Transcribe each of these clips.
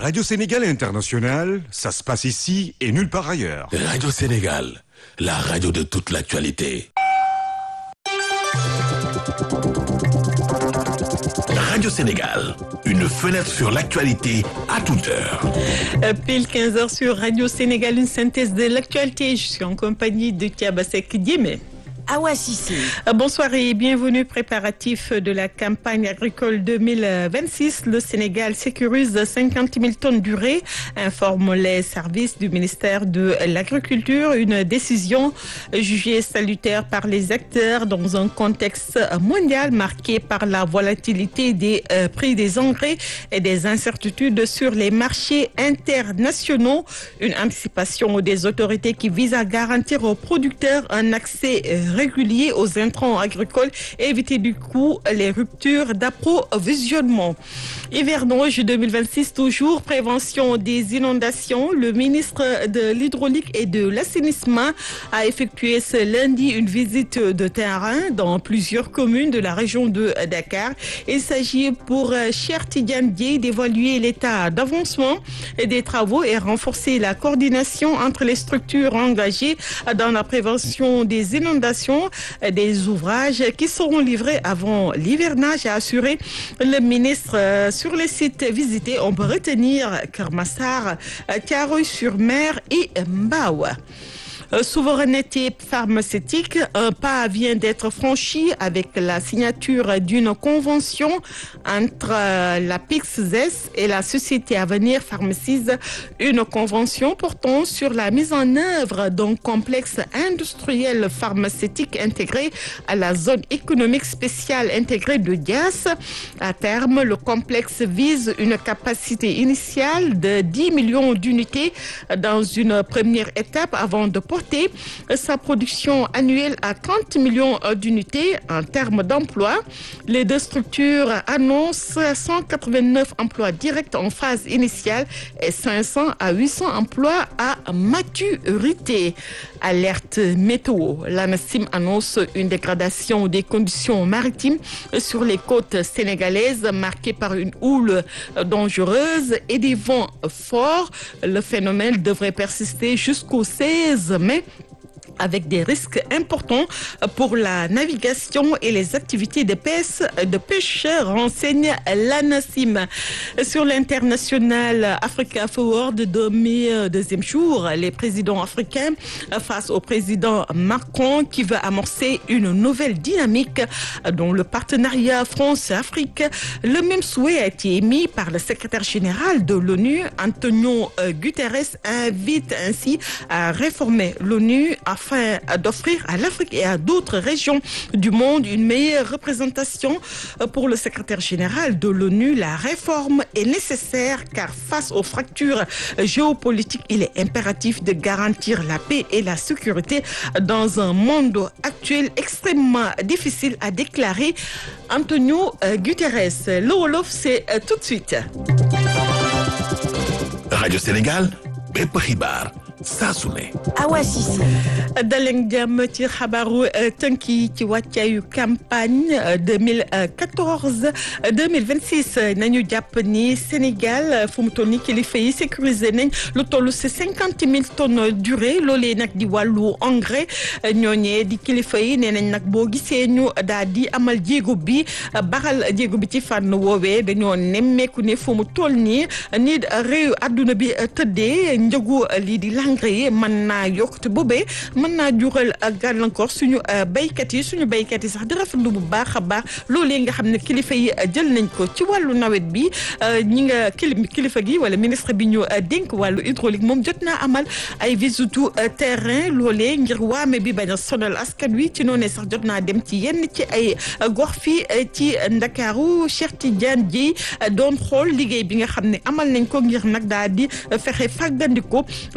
Radio Sénégal International, ça se passe ici et nulle part ailleurs. Radio Sénégal, la radio de toute l'actualité. Radio Sénégal, une fenêtre sur l'actualité à toute heure. Euh, Pile 15h sur Radio Sénégal, une synthèse de l'actualité. Je suis en compagnie de Tiabasek Diémé. Awa Cissé. Euh, Bonsoir et bienvenue. Préparatif de la campagne agricole 2026. Le Sénégal sécurise 50 000 tonnes d'urée, informe les services du ministère de l'Agriculture. Une décision jugée salutaire par les acteurs dans un contexte mondial marqué par la volatilité des euh, prix des engrais et des incertitudes sur les marchés internationaux. Une anticipation des autorités qui vise à garantir aux producteurs un accès euh, régulier aux intrants agricoles et éviter du coup les ruptures d'approvisionnement. Hivernage 2026 toujours, prévention des inondations. Le ministre de l'Hydraulique et de l'Assainissement a effectué ce lundi une visite de terrain dans plusieurs communes de la région de Dakar. Il s'agit pour Cher Tidiane Dieye d'évaluer l'état d'avancement des travaux et renforcer la coordination entre les structures engagées dans la prévention des inondations des ouvrages qui seront livrés avant l'hivernage, a assuré le ministre. Sur les sites visités, on peut retenir Kermassar, Tiaroy-sur-Mer et Mbawa. Souveraineté pharmaceutique, un pas vient d'être franchi avec la signature d'une convention entre la PIXZES et la Société Avenir Pharmacies, une convention portant sur la mise en œuvre d'un complexe industriel pharmaceutique intégré à la zone économique spéciale intégrée de Dias. À terme, le complexe vise une capacité initiale de 10 millions d'unités dans une première étape avant de porter sa production annuelle à 30 millions d'unités en termes d'emploi. Les deux structures annoncent 189 emplois directs en phase initiale et 500 à 800 emplois à maturité. Alerte météo. L'ANASIM annonce une dégradation des conditions maritimes sur les côtes sénégalaises marquées par une houle dangereuse et des vents forts. Le phénomène devrait persister jusqu'au 16 mai avec des risques importants pour la navigation et les activités de pêche, de pêche renseigne l'ANASIM. Sur l'international Africa Forward de deuxième jour, les présidents africains face au président Macron qui veut amorcer une nouvelle dynamique dans le partenariat France-Afrique. Le même souhait a été émis par le secrétaire général de l'ONU, Antonio Guterres, invite ainsi à réformer l'ONU afin d'offrir à l'Afrique et à d'autres régions du monde une meilleure représentation pour le secrétaire général de l'ONU. La réforme est nécessaire car face aux fractures géopolitiques, il est impératif de garantir la paix et la sécurité dans un monde actuel extrêmement difficile, a déclaré Antonio Guterres. Le Wolof, c'est tout de suite. Radio Sénégal, bépp xibaar saa su ne. Awa Cissé. daleen jàmm ci xabaaru tënk yi ci wàccaayu campagne 2014 2026 nañu jàpp ni Sénégal fu mu toll ni kilifa yi sécurisé nañ lu toll si cinquante mille tonnes d'urée loolee nag di wàllu engrais ñooñee di kilifa yi nee nañ nag boo gisee ñu daal di amal jéego bi baral jéego bi ci fànn woowee dañoo nemmeeku ne fu mu toll nii ni réew àdduna bi tëddee njëgu lii di lang engrais yi mën naa yokk te boobee mën naa jural gàllankoor suñu béykat yi suñu béykat yi sax di rafetlu bu baax a baax loolee nga xam ne kilifa yi jël nañ ko ci wàllu nawet bi ñi nga kilifa gi wala ministre bi ñu dénk wàllu hydraulique moom jot naa amal ay visitu terrain loolee ngir waame bi bañ a sonal askan wi ci noonee sax jot naa dem ci yenn ci ay gox fii ci Ndakaaru Cheikh Tidiane Dieye doon xool liggéey bi nga xam ne amal nañ ko ngir nag daal di fexe fàggandiko li nga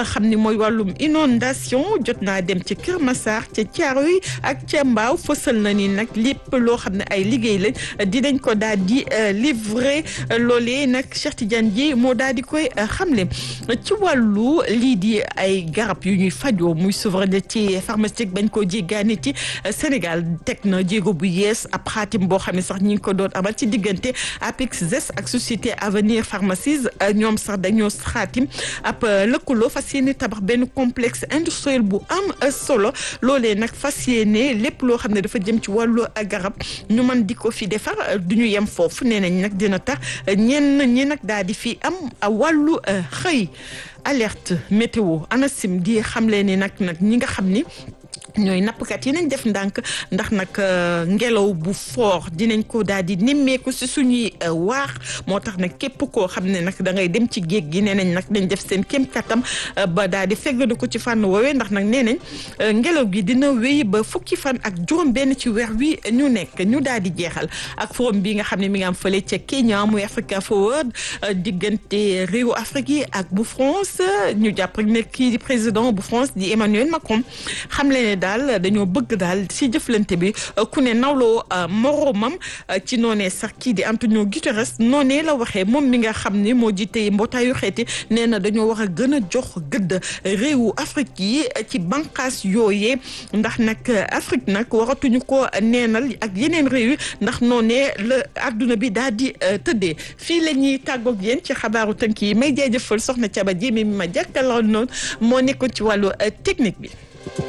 xam ni mooy wàllum inondation jot naa dem ci Kër Massar ca Thiaroye ak ca Mbao fësal na ni nag lépp loo xam ne ay liggéey lañ dinañ ko daal di livrer loolee nag Cheikh Tidiane Dièye moo daal di koy xamle ci wàllu lii di ay garab yu ñuy fajoo muy souveraineté pharmaceutique bañ koo jéggaani ci Sénégal teg na jéego bu yees ab xaatim boo xam ne sax ñi ngi ko doon amal ci diggante Apix ZES ak société Avenir Pharmacies ñoom sax dañoo xaatim ab lëkkaloo fas yéene tabax benn complexe industriel bu am solo loolee nag fas yéene lépp loo xam ne dafa jëm ci wàllu garab ñu mën di ko fi defar du ñu yem foofu nee nañ nag dina tax ñenn ñi nag daal di fi am wàllu xëy alerte météo ANACIM di xamle ni nag nag ñi nga xam ni ñooy nappkat yi nañ def ndànk ndax nag ngelaw bu fort dinañ ko daal di nemmeeku si suñuy waax moo tax nag képp koo xam ne nag da ngay dem ci géej gi nee nañ nag dañ def seen kéem kattam ba daal di feggadu ko ci fànn woowee ndax nag nee nañ ngelaw gi dina wéy ba fukki fan ak juróom benn ci weer wi ñu nekk ñu daal di jeexal ak forum bi nga xam ne mi ngi am fële ca Kenya muy Africa Forward diggante réewu Afrique yi ak bu France ñu jàpp rek ne kii di président bu France di Emmanuel Macron xam le ne daal dañoo bëgg daal ci jëflante bi ku ne nawloo moroomam ci noonee sax kii di Antonio Guterres noonee la waxee moom mi nga xam ne moo jiite mbootaayu xeeti nee na dañoo war a gën a jox gëdd réewu Afrique yi ci bànqaas yooyee ndax nag Afrique nag waratuñu ko neenal ak yeneen réew yi ndax noonee la adduna bi daal di tëddee fii la ñuy tàggoog yéen ci xabaaru tënk yi may jaajëfal soxna Thiaba Diémé mi ma jàkkaloon noonu moo nekkoon ci wàllu technique bi.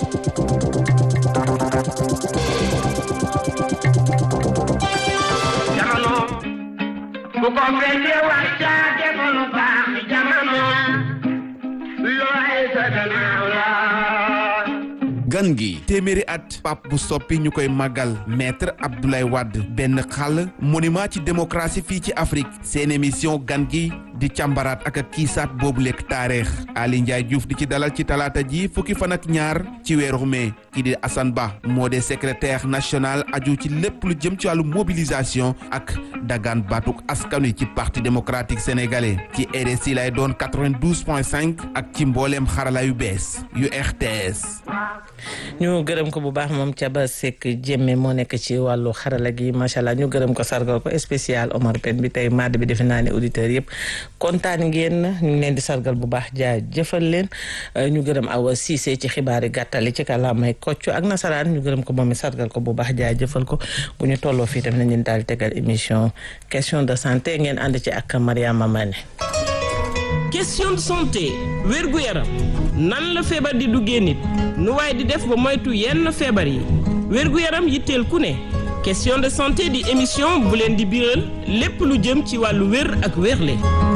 bu ko fekkee wax caa defoon lu baax jamono looy sa gannaaw la gan gi téeméeri at pap bu soppi ñu koy màggal maître Abdoulaye Wade benn xàll monument ci démocratie fii ci Afrique seen émission gan gi di càmbaraat ak a kiisaat boobu lekk taarix Ali Ndiaye Diouf di ci dalal ci talaata ji fukki fan ak ñaar ci weeru mai kii di Assane Ba moo de secrétaire national aju ci lépp lu jëm ci wàllu mobilisation ak dagaan baatuk askan wi ci parti démocratique sénégalais ci RSI lay doon 92.5 ak ci mbooleem xarala yu bees yu RTS. ñu gërëm ko bu baax moom Thiaba Seck Jémme moo nekk ci wàllu xarala gi macha allah ñu gërëm ko sargal ko spécial Omar Pène bi tey madd bi defe naa ne auditeurs yëpp kontaan ngeen ñu ngi leen di sargal bu baax jaa jëfal leen ñu gërëm Awa Cissé ci xibaari gàttali ci kàllaamay kocc ak nasaraan ñu gërëm ko moom mi sargal ko bu baax jaa jëfal ko bu ñu tolloo fii tam nañ leen daal tegal émission question de santé ngeen ànd ci ak Mariama Mané question de santé wérgu yaram nan la feebar di duggee nit nu waaye di def ba moytu yenn feebar yi wérgu yaram yitteel ku ne question de santé di émission bu leen di biral lépp lu jëm ci wàllu wér ak wérle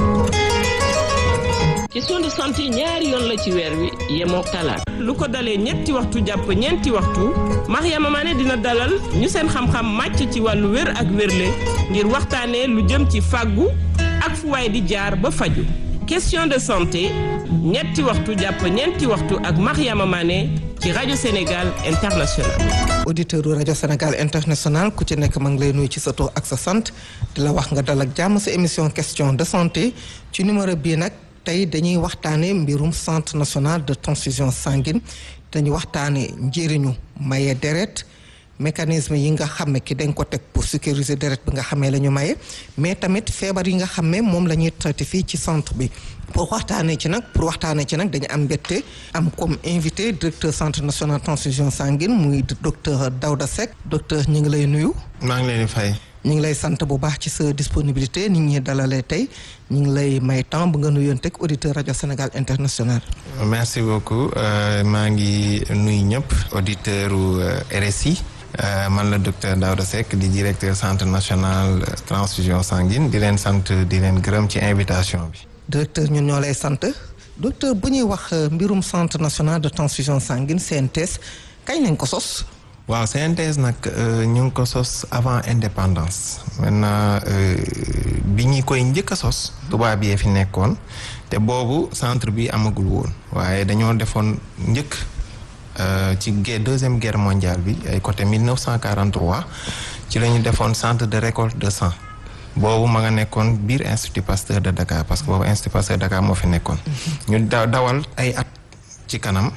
question de santé ñaari yoon la ci weer wi yemook talaata lu ko dalee ñetti waxtu jàpp ñeenti waxtu Mariama Mané dina dalal ñu seen xam-xam màcc ci wàllu wér ak wérle ngir waxtaanee lu jëm ci fàggu ak fu waay di jaar ba faju question de santé ñetti waxtu jàpp ñeenti waxtu ak Mariama Mané ci rajo Sénégal International. auditeur u rajo Sénégal International ku ci nekk ma ngi lay nuyu ci sa tur ak sa sant di la wax nga dal ak jàmm sa émission question de santé ci numéro bii nag tey dañuy waxtaanee mbirum centre national de transfusion sanguine dañuy waxtaanee njëriñu maye deret mécanisme yi nga xam ne ki dañ ko teg pour sécuriser deret bi nga xamee la ñu maye mais tamit feebar yi nga xam ne moom la ñuy traité fii ci centre bi pour waxtaanee ci nag pour waxtaanee ci nag dañu am mbégte am comme invité directeur centre national transfusion sanguine muy docteur Daouda Seck docteur ñu ngi lay nuyu. maa ngi leen di fay. ñu ngi lay sant bu baax ci sa disponibilité nit ñi dalalee tey ñu ngi lay may temps bu nga nuyoon teg auditeur rajo Sénégal international. merci beaucoup maa ngi nuyu ñëpp auditeur u RSI. Uh, man la docteur Daouda Seck di directeur centre national transfusion sanguine di leen sant di leen gërëm ci invitation bi. directeur ñun ñoo lay sant docteur bu ñuy wax mbirum centre national de transfusion sanguine CNTS kañ lañ ko sos. waaw CNTS nag ñu ngi ko sos avant indépendance maintenant bi ñu koy njëkk a sos tubaab yee fi nekkoon te boobu centre bi amagul woon waaye dañoo defoon njëkk. Uh, ci guerre deuxième guerre mondiale bi ay côté 1943 ci la ñu defoon centre de récolte de sang boobu ma nga nekkoon biir Institut Pasteur de Dakar parce que boobu Institut Pasteur de Dakar moo fi nekkoon ñu da dawal ay at ci kanam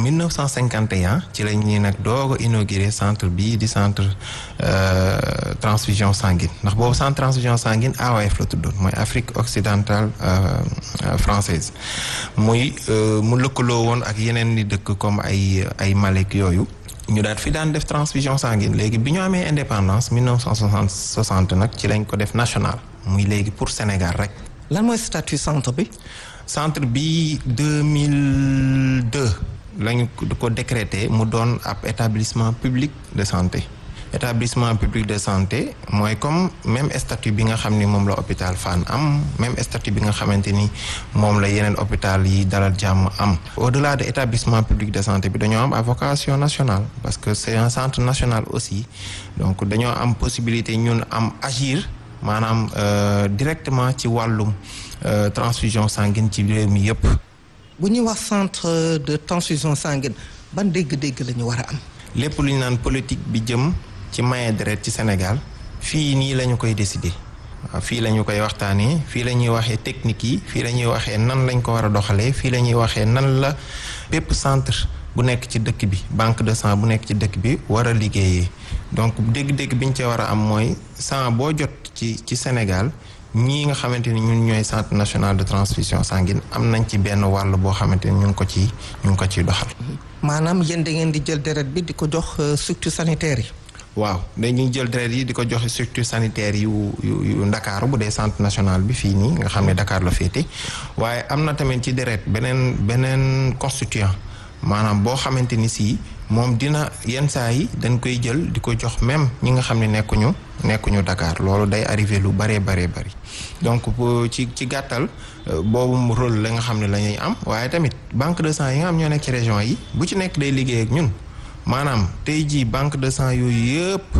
1951 ci la ñuy nag doog a inauguré centre bii di centre transfusion sanguine ndax boobu centre transfusion sanguine AOF la tuddoon mooy Afrique occidentale française muy mu lëkkaloo woon ak yeneen ni dëkk comme ay ay Malek yooyu ñu daat fi daan def transfusion sanguine léegi bi ñu amee indépendance 1960 nag ci lañ ko def national muy léegi pour Sénégal rek lan mooy statut centre bi centre bi 2002 lañu ko décrété mu doon ab établissement public de santé établissement public de santé mooy comme même statut bi nga xam ni moom la hôpital Fann am même statut bi nga xamante ni moom la yeneen hôpital yi dalal jàmm am au-delà de établissement public de santé bi dañoo am à vocation nationale parce que c'est un centre national aussi donc dañoo am possibilité ñun am agir maanaam directement ci wàllum transfusion sanguine ci réew mi yépp bu ñuy wax centre de transfusion sanguine ban dégg-dégg la ñu war a am lépp lu ñu naan politique bi jëm ci maye deret ci Sénégal fii nii la ñu koy décider waaw fii la ñu koy waxtaanee fii la ñuy waxee technique yi fii la ñuy waxee nan lañ ko war a doxalee fii la ñuy waxee nan la bépp centre bu nekk ci dëkk bi banque de sang bu nekk ci dëkk bi war a liggéeyee donc dégg-dégg bi ñu ci war a am mooy sang boo jot ci ci Sénégal ñii nga xamante ni ñun ñooy centre national de transfusion sanguine am nañ ci benn wàll boo xamante ni ñu ngi ko ci ñu ngi ko ciy doxal. maanaam yéen da ngeen di jël deret bi di ko jox structure sanitaire yi. waaw dañuy jël deret yi di ko joxe structure sanitaire yu yu yu Ndakaaru bu dee centre national bi fii nii nga xam ne Dakar la féete waaye am na tamit ci deret beneen beneen constituant maanaam boo xamante ni si moom dina yenn saa yi dañ koy jël di ko jox même ñi nga xam ne nekkuñu nekkuñu Dakar loolu day arrivé lu baree baree bari donc ci ci gàttal boobu rôle la nga xam ne la ñuy am waaye tamit banque de sang yi nga xam ñoo nekk ci région yi bu ci nekk day liggéey ak ñun maanaam tey jii banque de sang yooyu yëpp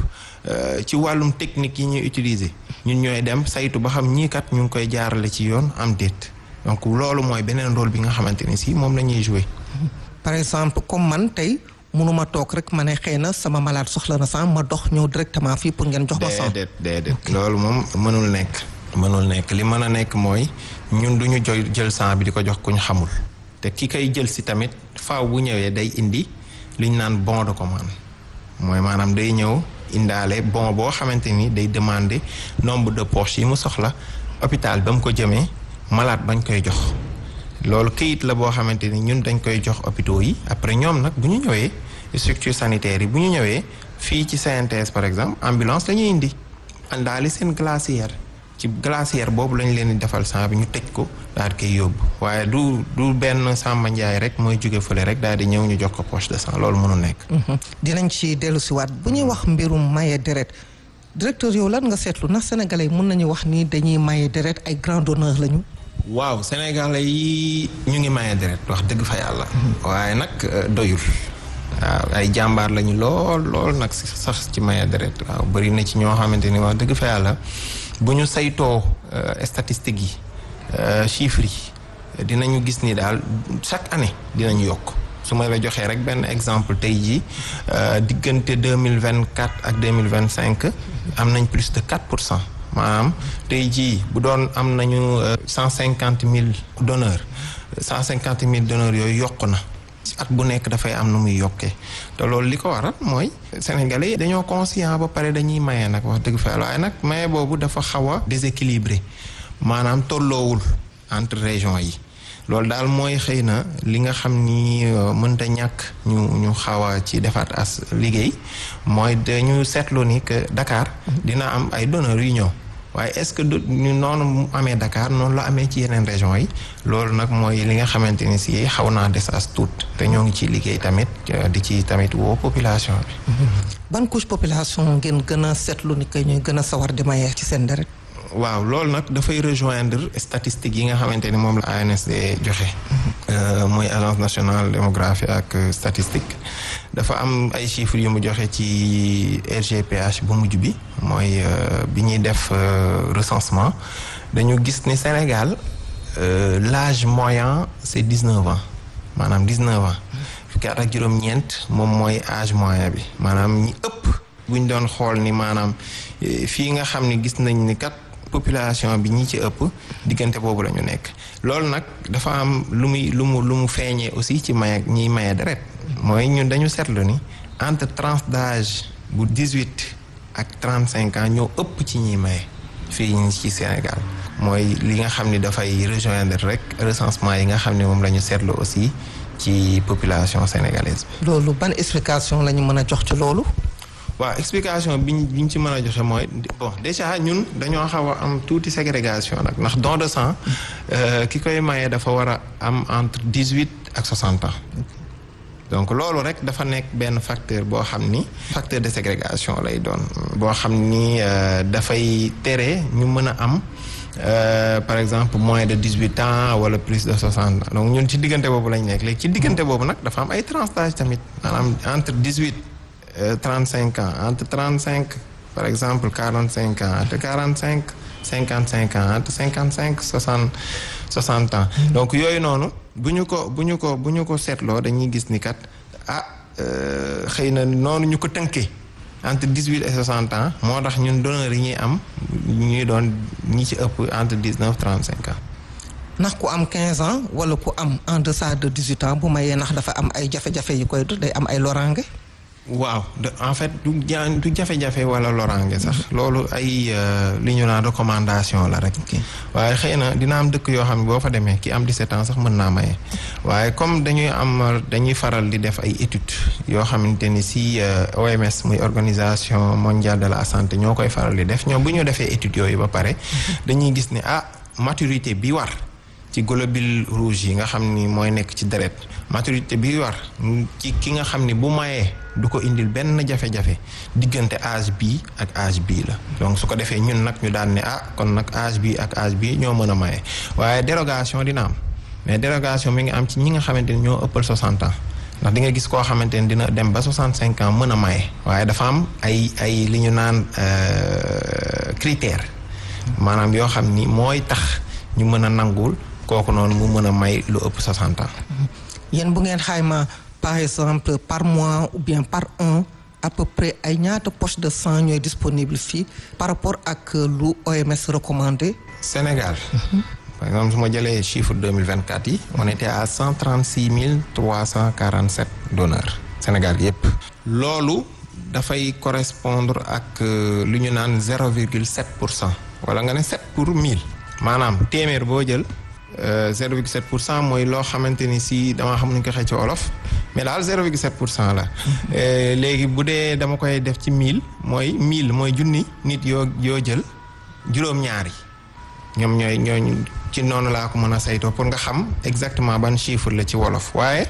ci wàllum technique yi ñuy utiliser ñun ñooy dem saytu ba xam ñii kat ñu ngi koy jaarale ci yoon am déet donc loolu mooy beneen rôle bi nga xamante ni si moom la ñuy jouer. par exemple comme man tey mënuma toog rek ma ne xëy na sama malade soxla na sang ma dox ñëw directement fii pour ngeen jox ma sang. déedéet déedéet loolu moom mënul nekk. mënul nekk li mën a nekk mooy ñun du ñu jël sang bi di ko jox ku ñu xamul te ki koy jël si tamit faaw bu ñëwee day indi li ñu naan bon de commande mooy maanaam day ñëw indaale bon boo xamante ni day demander nombre de poches yi mu soxla hôpital ba mu ko jëmee malade bañ koy jox. loolu këyit la boo xamante ni ñun dañ koy jox hôpitaux yi après ñoom nag bu ñu ñëwee structure sanitaire yi bu ñu ñëwee fii ci CNTS par exemple ambulance la ñuy indi àndaali seen glacière ci glacière boobu lañ leen di defal sang bi ñu tëj ko daal di koy yóbbu waaye du du benn Samba Ndiaye rek mooy jóge fële rek daal di ñëw ñu jox ko poche de sang loolu mënu nekk. dinañ ci dellu si waat bu ñuy wax mbirum maye deret directeur yow lan nga seetlu ndax sénégalais yi mën nañu wax ni dañuy maye deret ay grand donneur lañu. waaw sénégalais yi ñu ngi maye deret wax dëgg fa yàlla. waaye nag doyul. waaw ay jàmbaar lañu lool lool nag sax ci maye deret waaw bëri na ci ñoo xamante ni wax dëgg fa yàlla bu ñu saytoo statistiques yi chiffres yi dinañu gis ni daal chaque année dinañu yokk su ma la joxee rek benn exemple tey jii diggante deux mille vingt quatre ak deux mille vingt cinq am nañ plus de quatre pour cent. maanaam tey jii bu doon am nañu cent cinquante mille donneurs cent cinquante mille donneurs yooyu yokk na at bu nekk dafay am nu muy yokkee te loolu li ko waral mooy sénégalais yi dañoo conscient ba pare dañuy maye nag wax dëgg fa waaye nag maye boobu dafa xaw a déséquilibré maanaam tolloowul entre régions yi loolu daal mooy xëy na li nga xam ni mënta ñàkk ñu ñu xaw a ci defaat as liggéey mooy dañu seetlu ni que Dakar dina am ay donneurs yu ñëw waaye est-ce que ñu noonu mu amee Dakar noonu la amee ci yeneen régions yi loolu nag mooy li nga xamante ni si xaw naa des as tuut te ñoo ngi ciy liggéey tamit di ci tamit woo population bi. ban couche population ngeen gën a seetlu ni que ñuy gën a sawar di maye ci seen deret. waaw loolu nag dafay rejoindre statistiques yi nga xamante ni moom la ANSD joxe. mooy agence nationale démographie ak statistique dafa am ay chiffres yu mu joxe ci RGPH bu mujj bi mooy bi ñuy def recensement dañu gis ni Sénégal l'âge moyen c'est dix-neuf ans maanaam dix-neuf ans fukki at ak juróom-ñeent moom mooy âge moyen bi maanaam ñi ëpp buñ doon xool ni maanaam fii nga xam ni gis nañ ni kat population bi ñi ci ëpp diggante boobu la ñu nekk loolu nag dafa am lu muy lu mu lu mu feeñee aussi ci maye ñiy maye deret mooy ñun dañu seetlu ni entre tranche d'âge bu 18 ak 35 ans ñoo ëpp ci ñiy maye fii ñi ci Sénégal mooy li nga xam ni dafay rejoindre rek recensement yi nga xam ne moom la ñu seetlu aussi ci population sénégalaise bi. loolu ban explication la ñu mën a jox ci loolu. waaw explication biñ biñ ci mën a joxe mooy bon déjà ñun dañoo xaw a am tuuti ségrégation nag ndax don de sang ki koy maye dafa war a am entre dix huit ak soixante ans donc loolu rek dafa nekk benn facteur boo xam ni facteur de ségrégation lay doon boo xam ni dafay tere ñu mën a am par exemple moins de dix huit ans wala plus de soixante ans donc ñun ci diggante boobu lañ nekk léegi ci diggante boobu nag dafa am ay tranches d'âge tamit maanaam entre dix huit 35 ans entre 35 par exemple 45 ans entre 45 55 ans entre 55 60 60 ans. donc yooyu noonu bu ñu ko bu ñu ko bu ñu ko seetloo dañuy gis ni kat ah xëy na noonu ñu ko tënkee entre 18 et 60 ans moo tax ñun donneurs yi ñuy am ñuy doon ñi ci ëpp entre 19 35 ans. ndax ku am 15 ans wala ku am en deçà de 18 ans bu mayee ndax dafa am ay jafe-jafe yu koy day am ay loraange. waaw en fait du ja du jafe-jafe wala loraange sax loolu ay li ñu naan recommandation la rek waaye xëy na dina am dëkk yoo xam ne boo fa demee ki am 17 ans sax mën naa maye waaye comme dañuy am dañuy faral di def ay études yoo xamante ni si OMS muy organisation mondiale de la santé ñoo koy faral di def ñoom bu ñu defee études yooyu ba pare dañuy gis ne ah maturité bi war ci globule rouge yi nga xam ni mooy nekk ci deret maturité bi war ci ki nga xam ni bu mayee du ko indil benn jafe-jafe diggante âge bii ak âge bii la donc su ko defee ñun nag ñu daan ne ah kon nag âge bii ak âge bii ñoo mën a maye waaye dérogation dina am mais dérogation mi ngi am ci ñi nga xamante ni ñoo ëppal 60 ans ndax di nga gis koo xamante ni dina dem ba 65 ans mën a maye waaye dafa am ay ay li ñu naan critère maanaam yoo xam ni mooy tax ñu mën a nangul kooku noonu mu mën a may lu ëpp 60 ans. yéen bu ngeen xayma par exemple par mois ou bien par an à peu près ay ñaata poche de sang ñooy disponible fii par rapport ak lu OMS recommandé. Sénégal. par exemple su ma jëlee chiffre 2024 yi. on était à 136 347 donneurs. Sénégal yépp loolu dafay correspondre ak lu ñu naan 0,7 pour cent wala nga ne 7 pour 1000 maanaam téeméer boo jël. 0,7 pour cent mooy loo xamante ni si dama xam nuñ ko xëy ci olof mais daal 0,7 pour cent la léegi bu dee dama koy def ci 1000 mooy 1000 mooy junni nit yoo yoo jël juróom-ñaari ñoom ñooy ñooñ ci noonu laa ko mën a saytoo pour nga xam exactement ban chiffre la ci wolof waaye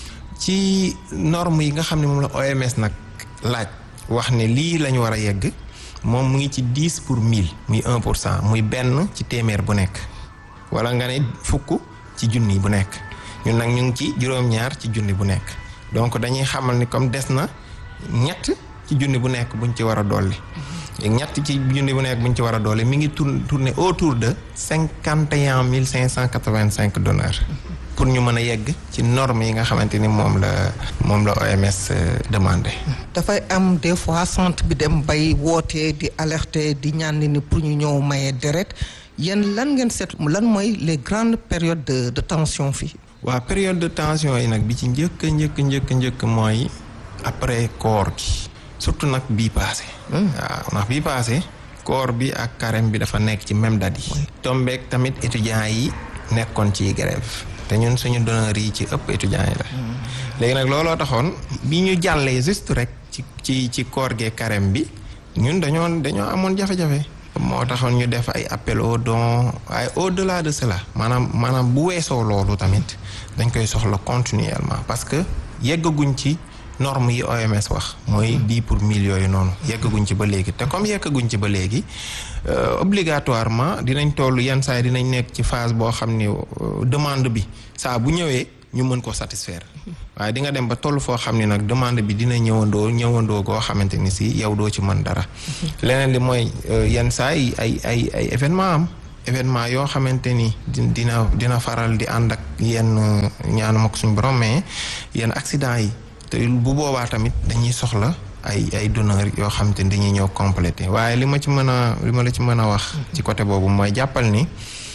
ci norme yi nga xam ne moom la OMS nag laaj wax ne lii la ñu war a yegg moom mu ngi ci 10 pour 1000 muy 1 pour cent muy benn ci téeméer bu nekk. wala nga ne fukk ci junni bu nekk ñun nag ñu ngi ci juróom-ñaar ci junni bu nekk donc dañuy xamal ni comme des na ñett ci junni bu nekk buñ ci war a dolli. ñett ci junni bu nekk buñ ci war a dolli mi ngi tourner tourner autour de cinquante et un mille cinq cent quatre-vingt-cinq donneurs. pour ñu mën a yegg ci normes yi nga xamante ni moom la moom la OMS demandé. dafay am des fois centre bi dem bay wootee di alerter di ñaan ni pour ñu ñëw maye deret. yéen lan ngeen seet lan mooy les grandes périodes de de tension fii. waaw période de tension yi nag bi ci njëkk njëkk njëkk njëkk mooy après koor gi surtout nag bii paase. waaw ndax bii paase koor bi ak carême bi dafa nekk ci même date yi. tombeek tamit étudiants yi nekkoon ci grève te ñun suñu donneurs yi ci ëpp étudiants yi la. léegi nag looloo taxoon bi ñu jàllee juste rek ci ci ci koor gee carême bi ñun dañoo dañoo amoon jafe-jafe. moo taxoon ñu def ay appel au don waaye au delà de cela maanaam maanaam bu weesoo loolu tamit dañ koy soxla continuellement parce que yeggaguñ ci norme yi OMS wax mooy dix pour mille yooyu noonu yeggaguñ ci ba léegi te comme yeggaguñ ci ba léegi obligatoirement dinañ toll yenn saa yi dinañ nekk ci phase boo xam ni demande bi saa bu ñëwee ñu mën ko satisfaire waaye di nga dem ba toll foo xam ni nag demande bi dina ñëwandoo ñëwandoo goo xamante ni si yow doo ci mën dara leneen li mooy yenn saa yi ay ay ay événement am événement yoo xamante ni dina dina faral di ànd ak yenn ñaanu ma ko suñ borom mais yenn accident yi te bu boobaa tamit dañuy soxla ay ay donneurs yoo xam te dañuy ñëw complété waaye li ma ci mën a li ma la ci mën a wax ci côté boobu mooy jàppal ni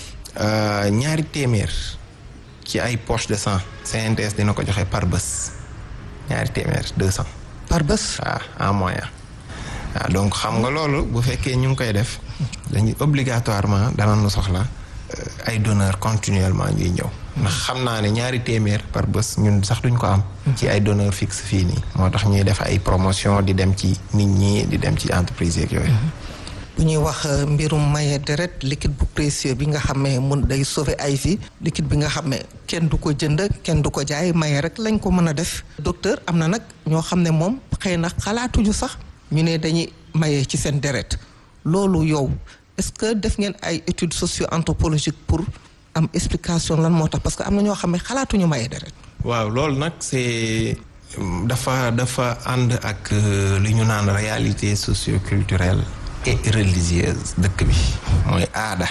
ñaari téeméer ci ay poche de sang CNTS dina ko joxe par bés ñaari téeméer deux cent par bés waaw en moyen waaw donc xam nga loolu bu fekkee ñu ngi koy def dañuy obligatoirement danañu soxla ay donneurs continuellement ñuy ñëw ndax xam naa ne ñaari téeméer par bés ñun sax duñ ko am ci ay donneurs fixe fii nii moo tax ñuy def ay promotion di dem ci nit ñi di dem ci entreprise yeeg yooyu bu ñuy wax mbirum maye deret liquide bu précieux bi nga xam ne mun day sauver ay vie liquide bi nga xam ne kenn du ko jënd kenn du ko jaay maye rek lañ ko mën a def docteur am na nag ñoo xam ne moom xëy na xalaatuñu sax ñu ne dañuy maye ci seen deret loolu yow est-ce que def ngeen ay études socio-anthropologiques pour am explication lan moo tax parce que am na ñoo xam ne xalaatuñu maye deret waaw loolu nag c'est dafa dafa ànd ak li ñu naan réalité socio-culturelle et religieuse dëkk bi mooy aada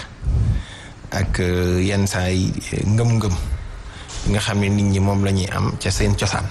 ak yenn saa yi ngëm-ngëm nga xam ne nit ñi moom la ñuy am ca seen cosaan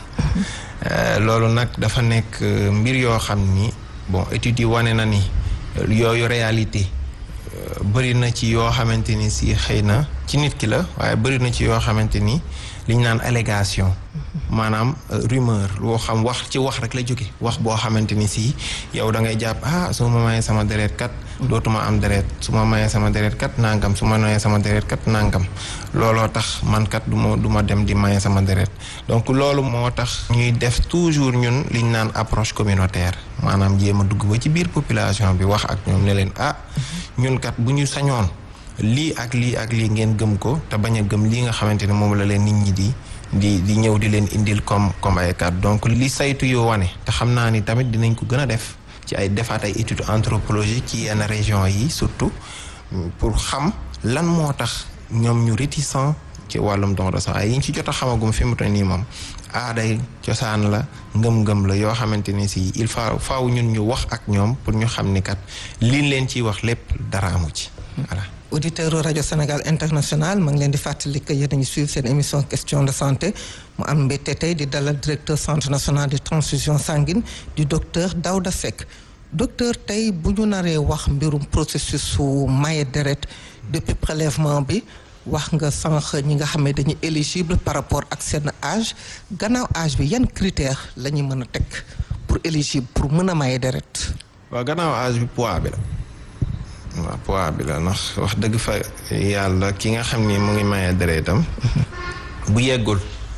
loolu nag dafa nekk mbir yoo xam ni bon études yi wane na ni yooyu réalité bëri na ci yoo xamante ni si xëy na ci nit ki la waaye bëri na ci yoo xamante ni li ñu naan allégation maanaam rumeur loo xam wax ci wax rek la jóge wax boo xamante ni si yow da ngay jàpp ah su ma mayee sama deret kat dootuma am deret su ma mayee sama deret kat nangam su ma mayee sama deret kat nangam looloo tax man kat du ma du ma dem di maye sama deret donc loolu moo tax ñuy def toujours ñun li ñu naan approche communautaire maanaam jéem a dugg ba ci biir population bi wax ak ñoom ne leen ah ñun kat bu ñu sañoon lii ak lii ak lii ngeen gëm ko te bañ a gëm lii nga xamante ne moom la leen nit ñi di di di ñëw di leen indil comme comme ay kat donc li saytu yoo wane te xam naa ni tamit dinañ ko gën a def ci ay defaat ay études anthropologiques ci yenn région yi surtout pour xam lan moo tax ñoom ñu réticent ci wàllum don de sang ay yi ñu ci jot a xamagum fi mu toll nii moom aaday cosaan la ngëm-ngëm la yoo xamante ni si il faut faaw ñun ñu wax ak ñoom pour ñu xam ni kat liñ leen ciy wax lépp dara amu ci voilà. auditeur rajo Sénégal international ma ngi leen di fàttali que yéen a ngi suivre seen émission question de santé mu am mbégte tey di dalal directeur centre national de transfusion sanguine du docteur Daouda Seck docteur tey bu ñu naree wax mbirum processus su maye deret depuis prélèvement bi wax nga sànq ñi nga xam ne dañuy éligible par rapport ak seen âge gannaaw âge bi yan critère la ñuy mën a teg pour éligible pour mën a maye deret. waaw gannaaw âge bi poids bi la. waaw poids bi la ndax wax dëgg fa yàlla ki nga xam ni mu ngi maye deretam bu yeggul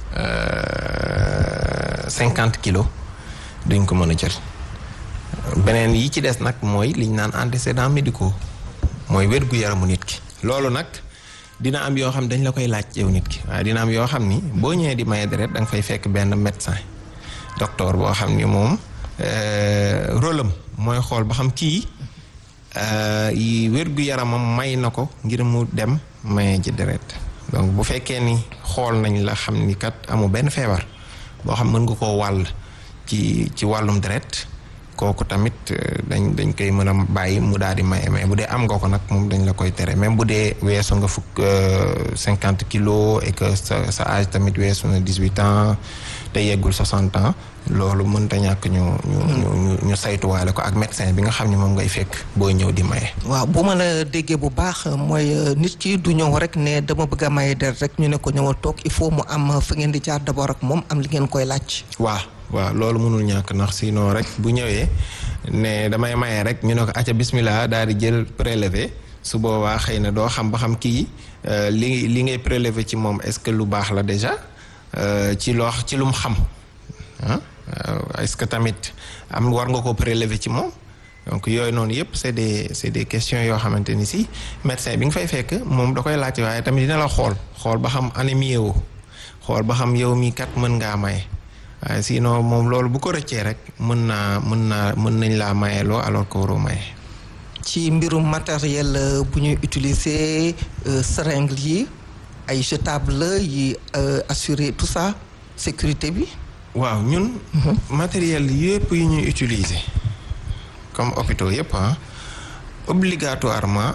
cinquante kilos duñ ko mën a jël beneen yi ci des nag mooy liñ naan antécédents médicaux mooy wér gu yaramu nit ki loolu nag dina am yoo xam dañ la koy laaj yow nit ki waaye dina am yoo xam ni boo ñëwee di maye deret da nga fay fekk benn médecin docteur boo xam ni moom rôle am mooy xool ba xam kii yi wér gu yaramam may na ko ngir mu dem maye ji deret donc bu fekkee ni xool nañ la xam ni kat amu benn feebar boo xam mën nga koo wàll ci ci wàllum deret kooku tamit dañ dañ koy mën a bàyyi mu daal di maye mais bu dee am nga ko nag moom dañ la koy tere même bu dee weesu nga fukk cinquante kilos et que sa sa âge tamit weesu na dix huit ans te yeggul soixante ans loolu mënta ñàkk ñu ñu ñu ñu saytuwaale ko ak médecin bi nga xam ne moom ngay fekk booy ñëw di maye. waaw bu ma la déggee bu baax mooy nit ki du ñëw rek ne dama bëgg a maye deret rek ñu ne ko ñëwal toog il faut mu am fa ngeen di jaar d'abord ak moom am li ngeen koy laaj. waaw waaw loolu mënul ñàkk ndax sinon rek bu ñëwee ne damay maye rek ñu ne ko acca bismillah daal di jël prélevé su boobaa xëy na doo xam ba xam kii li li ngay prélevé ci moom est-ce que lu baax la déjà ci loo ci lu mu xam ah. est-ce que tamit am war nga ko prélever ci moom donc yooyu noonu yëpp c'est des c'est des questions yoo xamante ni si médecin bi nga fay fekk moom da koy laajte waaye tamit dina la xool xool ba xam anémie woo xool ba xam yow mii kat mën ngaa maye waaye sinon moom loolu bu ko rëccee rek mën naa mën naa mën nañ laa mayeloo alors que waroo maye. ci mbirum matériel bu ñuy utiliser seringue yi ay jetable yi assurer tout ça sécurité bi. waaw ñun matériel yëpp yu ñuy utiliser comme hôpitaux yëpp ah obligatoirement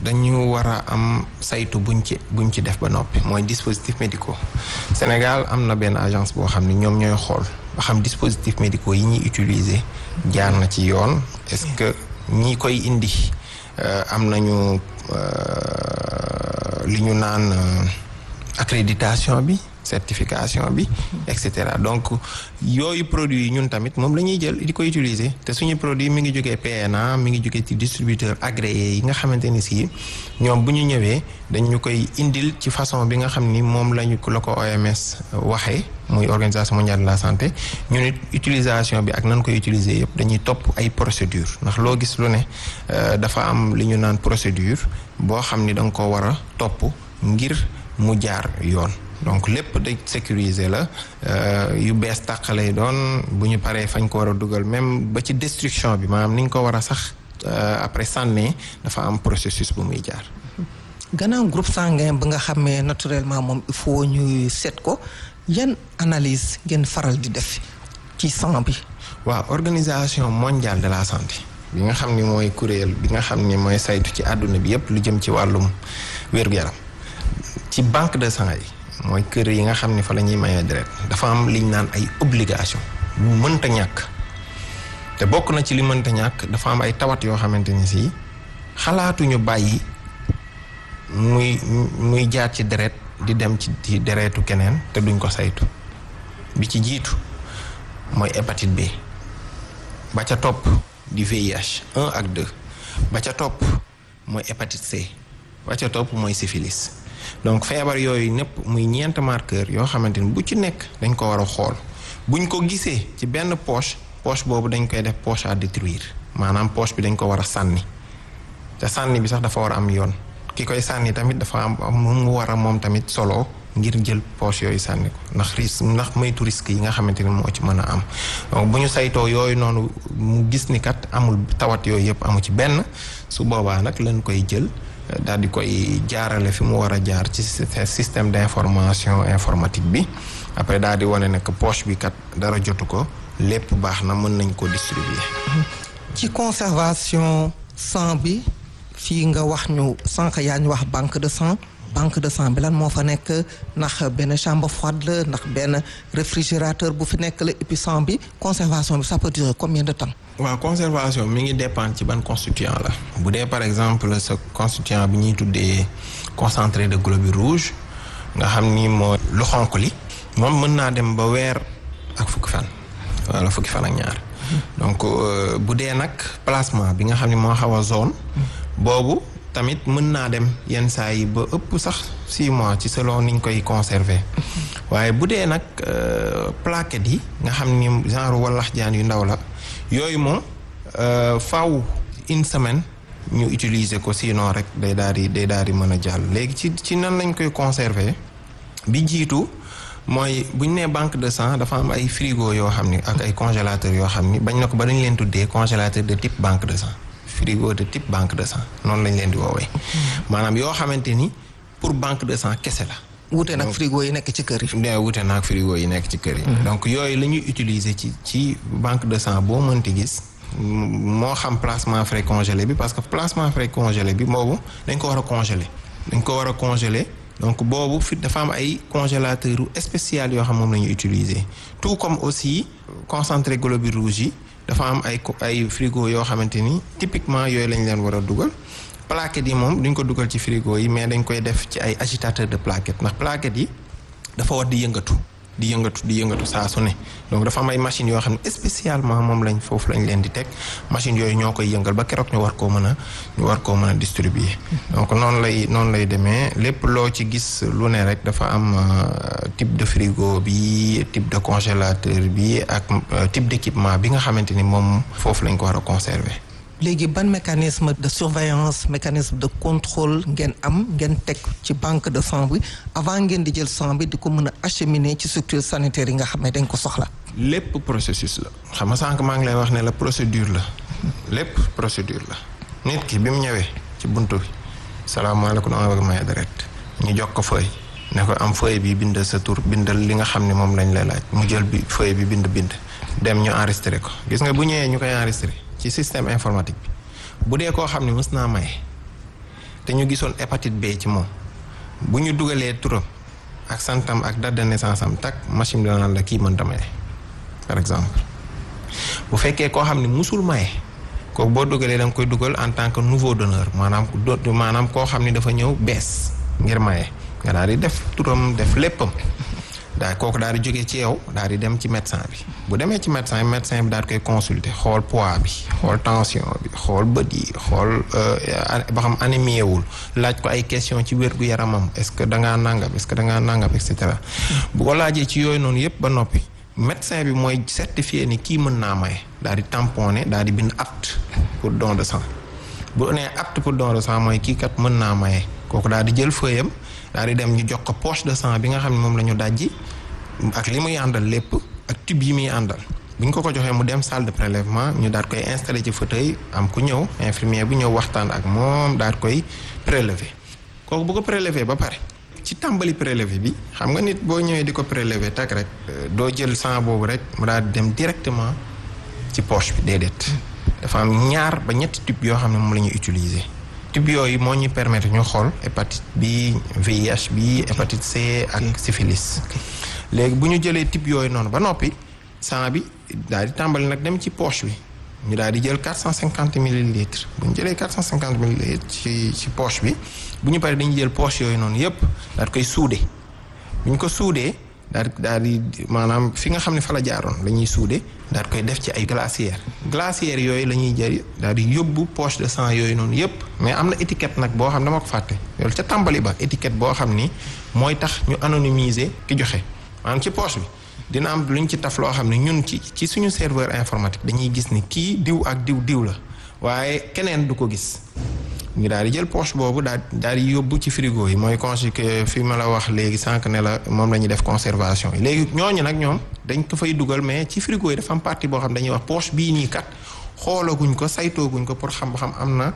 dañu war a am saytu buñ ci buñ ci def ba noppi mooy dispositifs médicaux Sénégal am na benn agence boo xam ne ñoom ñooy xool ba xam dispositifs médicaux yi ñuy utiliser jaar na ci yoon est-ce que ñi koy indi am nañu li ñu naan accréditation bi certification bi et cetera donc yooyu produits yi ñun tamit moom la ñuy jël di ko utiliser te suñu produit mi ngi jógee PNA mi ngi jógee ci distributeur agréé yi nga xamante ni si ñoom bu ñu ñëwee dañ ñu koy indil ci façon bi nga xam ni moom lañu la ko OMS waxee muy organisation mondiale de la santé ñu nit utilisation bi ak nan koy utiliser yëpp dañuy topp ay procédure ndax loo gis lu ne dafa am li ñu naan procédure boo xam ni da nga ko war a topp ngir mu jaar yoon donc lépp de sécuriser la yu bees tàq lay doon bu ñu paree fañ ko war a dugal même ba ci destruction bi maanaam ni ñu ko war a sax après sànnee dafa am processus bu muy jaar. gannaaw groupe sanguin ba nga xamee naturellement moom il faut ñuy seet ko yan analyse ngeen faral di def ci sang bi. waaw organisation mondiale de la santé bi nga xam ni mooy kuréel bi nga xam ni mooy saytu ci àdduna bi yépp lu jëm ci wàllum wér-gu-yaram ci banque de sang yi. mooy kër yi nga xam ne fa la ñuy mayee deret dafa am liñ naan ay obligation bu mënta ñàkk te bokk na ci li mënta ñàkk dafa am ay tawat yoo xamante ni si xalaatuñu bàyyi muy muy jaar ci deret di dem ci ci deretu keneen te duñ ko saytu bi ci jiitu mooy hépatite B ba ca topp di VIH 1 ak 2 ba ca topp mooy hépatite C ba ca topp mooy syphilis donc feebar yooyu ñëpp muy ñeent marqueur yoo xamante ni bu ci nekk dañ ko war a xool buñ ko gisee ci benn poche poche boobu dañ koy def poche à détruire maanaam poche bi dañ ko war a sànni te sànni bi sax dafa war a am yoon ki koy sànni tamit dafa am mu war a moom tamit solo ngir jël poche yooyu sànni ko ndax risque ndax moytu risque yi nga xamante ni moo ci mën a am donc bu ñu saytoo yooyu noonu mu gis ni kat amul tawat yooyu yëpp amu ci benn su boobaa nag lañ koy jël daal di koy jaarale fi mu war a jaar ci système d'information informatique bi après daal di wane ne que poche bi kat dara jotu ko lépp baax na mën nañ ko distribuer. ci conservation sang bi fii nga wax ñu sànq yaa ñu wax banque de sang banque de sang bi lan moo fa nekk ndax benn chambre froide la ndax benn réfrigérateur bu fi nekk la et puis sang bi conservation bi ça peut durer combien de temps. waaw conservation mi ngi dépendre ci ban constituant la bu dee par exemple sa constituant bi ñuy tuddee concentré de globules rouges nga xam ni moo lu xonq li moom mën naa dem ba weer ak fukki fan wala fukki fan ak ñaar donc bu dee nag plasma bi nga xam ni moo xaw a zone boobu tamit mën naa dem yenn saa yi ba ëpp sax six mois ci selon niñ koy conserver waaye bu dee nag plaquettes yi nga xam ni genre wallax jaan yu ndaw la yooyu moom faw une semaine ñu utiliser ko sinon rek day daal di day daal di mën a jàll léegi ci ci nan lañ koy conserver bi jiitu mooy bu ñu nee banque de sang dafa am ay frigo yoo xam ni ak ay congélateur yoo xam ni bañ na ko ba dañ leen tuddee congélateur de type banque de sang frigo de type banque de sang noonu lañ leen di woowee maanaam yoo xamante ni pour banque de sang kese la wute nag frigo yi nekk ci kër yi. nee wute nag frigo yi nekk ci kër yi. donc yooyu la ñuy utiliser ci ci banque de sang boo mënti gis moo xam placement frais congelé bi parce que placement frais congelé bi boobu dañ ko war a congeler dañ ko war a congeler donc boobu fi dafa am ay congélateur spécial yoo xam moom la ñuy utiliser tout comme aussi concentré globules rouges yi dafa am ay ay frigo yoo xamante ni typiquement yooyu lañ leen war a dugal. plaquettes yi moom duñ ko dugal ci frigo yi mais dañ koy def ci ay agitateur de plaquettes ndax plaquettes yi dafa war di yëngatu di yëngatu di yëngatu saa su ne donc dafa am ay machines yoo xam ne spécialement moom lañ foofu lañ leen di teg machines yooyu ñoo koy yëngal ba keroog ñu war koo mën a ñu war koo mën a distribuer. donc noonu lay noonu lay demee lépp loo ci gis lu ne rek dafa am type de frigo bi type de congélateur bi ak type d'équipement bi nga xamante ni moom foofu lañ ko war a conserver. léegi ban mécanisme de surveillance mécanisme de contrôle ngeen am ngeen teg ci banque de sang bi avant ngeen di jël sang bi di ko mën a acheminer ci structure sanitaire yi nga xam ne dañ ko soxla. lépp processus la xam nga sànq maa ngi lay wax ne la procédure la lépp procédure la nit ki bi mu ñëwee ci buntu bi salaamaaleykum dama bëgg maye deret ñu jox ko feuille ne ko am feuille bi bindal sa tur bindal li nga xam ne moom lañ lay laaj mu jël bi feuille bi bind bind dem ñu enregistré ko gis nga bu ñëwee ñu koy enregistré. ci système informatique bi bu dee koo xam ne mës naa maye te ñu gisoon hépatite B ci moom bu ñu dugalee turam ak santam ak date de naissance am tak machine bi naan la kii mënta maye par exemple bu fekkee koo xam ne musul maye kooku boo dugalee da nga koy dugal en tant que nouveau donneur maanaam do maanaam koo xam ne dafa ñëw bees ngir maye nga daal di def turam def léppam daal kooku daal di jógee ci yow daal di dem ci médecin bi bu demee ci médecin bi médecin bi daal di koy consulter xool poids bi xool tension bi xool bët yi xool ba xam anémie wul laaj ko ay question ci wér gu yaramam est-ce que da ngaa nangam est-ce que da ngaa nangam et cetera bu ko laajee ci yooyu noonu yëpp ba noppi médecin bi mooy certifié ni kii mën naa maye daal di tamponné daal di bind apte pour don de sang bu nee apte pour don de sang mooy kii kat mën naa maye kooku daal di jël feuillam daal di dem ñu jox ko poche de sang bi nga xam ne moom la ñu dajji ak li muy àndal lépp ak tube yi muy àndal bu ñu ko ko joxee mu dem salle de prélèvement ñu daal koy installé ci fauteuil am ku ñëw infirmier bu ñëw waxtaan ak moom daal koy prélever kooku bu ko prélever ba pare ci tàmbali prélevé bi xam nga nit boo ñëwee di ko prélever tak rek doo jël sang boobu rek mu daal di dem directement ci poche bi déedéet dafa am ñaar ba ñetti tube yoo xam ne moom la ñuy utiliser tube yooyu moo ñuy permettre ñu xool hépatite bi VIH bi hépatite C ak syphilis léegi bu ñu jëlee tube yooyu noonu ba noppi sang bi daal di tàmbali nag dem ci poche bi ñu daal di jël 450 millilitres bu ñu jëlee 450 millilitres ci ci poche bi bu ñu paree dañuy jël poche yooyu noonu yépp daal di koy suude bu ñu ko suudee daal di daal di maanaam fi nga xam ne fa la jaaroon la ñuy suude daal di koy def ci ay glacière glacière yooyu la ñuy jël daal di yóbbu poche de sang yooyu noonu yépp mais am na étiquette nag boo xam dama ko fàtte loolu ca tàmbali ba étiquette boo xam ni mooy tax ñu anonymiser ki joxe maanaam ci poche bi dina am lu ñu ci taf loo xam ne ñun ci ci suñu serveur informatique dañuy gis ni kii diw ak diw diw la waaye keneen du ko gis ñu daal di jël poche boobu daal daal di yóbbu ci frigo yi mooy constitué fi ma la wax léegi sànq ne la moom la ñuy def conservation yi léegi ñooñu nag ñoom dañ ko fay dugal mais ci frigo yi dafa am partie boo xam dañuy wax poche bii nii kat xoolaguñ ko saytooguñ ko pour xam ba xam am na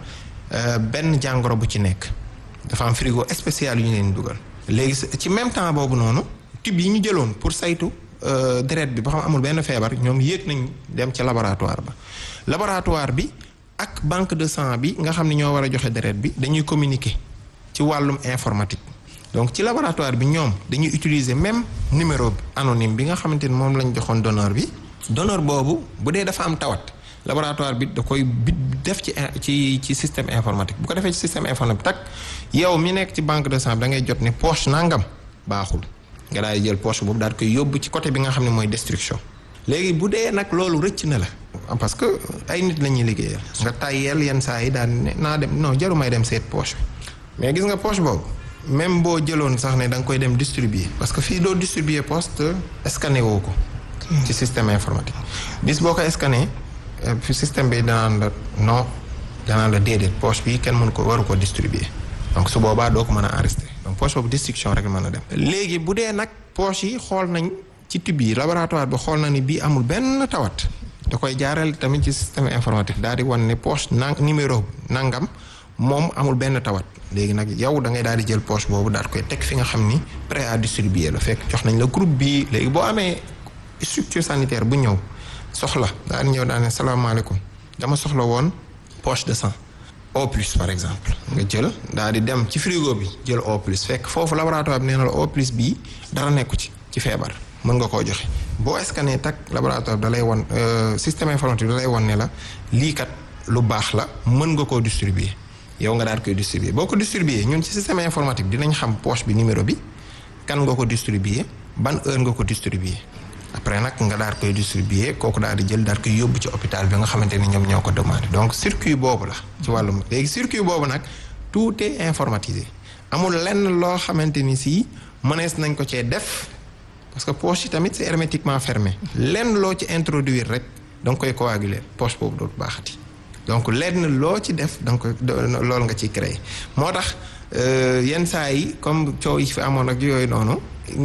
benn jàngoro bu ci nekk dafa am frigo spécial yu ñu leen dugal. léegi ci même temps boobu noonu tube yi ñu jëloon pour saytu deret bi ba xam amul benn feebar ñoom yéeg nañ dem ca laboratoire ba laboratoire bi. ak banque de sang bi nga xam ne ñoo war a joxe deret bi dañuy communiquer ci wàllum informatique donc ci laboratoire bi ñoom dañuy utiliser même numéro anonyme bi nga xamante ni moom lañ joxoon donneur bi donneur boobu bu dee dafa am tawat laboratoire bi da koy bi def ci ci ci système informatique bu ko defee ci système informatique tak yow mi nekk ci banque de sang bi da ngay jot ne poche nangam baaxul nga daal di jël poche boobu daal di koy yóbbu ci côté bi nga xam ne mooy destruction léegi bu dee nag loolu rëcc na la parce que ay nit la ñuy liggéeyal nga tayyeel yenn saa yi daal ne naa dem non jaru may dem seet poche bi mais gis nga poche boobu même boo jëloon sax ne da nga koy dem distribuer parce que fii doo distribuer poste scanné woo ko ci système informatique bis boo ko scanné fi système bi danaan la non danaan la déedéet poche bi kenn mënu ko waru ko distribuer donc su boobaa doo ko mën a enregistrer donc poche boobu destruction rek mën a dem léegi bu dee nag poche yi xool nañ ci tube yi laboratoire bi xool na ni bii amul benn tawat da koy jaarale tamit ci système informatique daal di wan ne poche nang numéro nangam moom amul benn tawat léegi nag yow da ngay daal di jël poche boobu daal koy teg fi nga xam ni prêt à distribuer la fekk jox nañ la groupe bii léegi boo amee structure sanitaire bu ñëw soxla daal di ñëw daal ne salaamaaleykum dama soxla woon poche de sang O plus par exemple nga jël daal di dem ci frigo bi jël O plus fekk foofu laboratoire bi nee na la O plus bii dara nekku ci ci feebar mën nga koo joxe boo scanné tak laboratoire da lay won système informatique da lay won ne la lii kat lu baax la mën nga koo distribuer yow nga daal koy distribuer boo ko distribuer ñun ci système informatique dinañ xam poche bi numéro bi kan nga ko distribuer ban heure nga ko distribuer après nag nga daal koy distribuer kooku daal di jël daal koy yóbbu ci hôpital bi nga xamante ni ñoom ñoo ko demandé donc circuit boobu la ci wàllum léegi circuit boobu nag tout est informatisé amul lenn loo xamante ni si mënees nañ ko cee def parce que poche yi tamit c'est hermétiquement fermé lenn loo ci introduire rek da nga koy coaguler poche boobu dootu baaxati donc lenn loo ci def da nga koy loolu nga ciy créer moo tax yenn saa yi comme coow yi fi amoon ak yooyu noonu